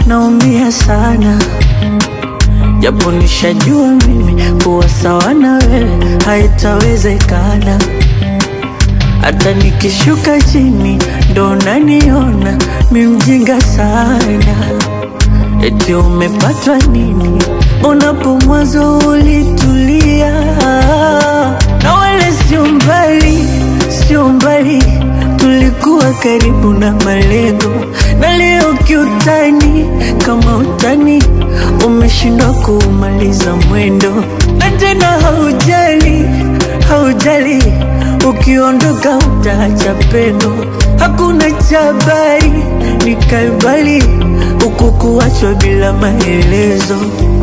naumia sana, japo nishajua mimi kuwa sawa na wewe haitawezekana. Hata nikishuka chini ndo naniona mi mjinga sana. Eti umepatwa nini? Unapo mwanzo ulitulia, na wala sio mbali, sio mbali, tulikuwa karibu na malengo, na leo kiutani, kama utani umeshindwa kuumaliza mwendo, na tena haujali, haujali, ukiondoka utaacha pendo, hakuna chabari, ni kalbali huku kuachwa bila maelezo.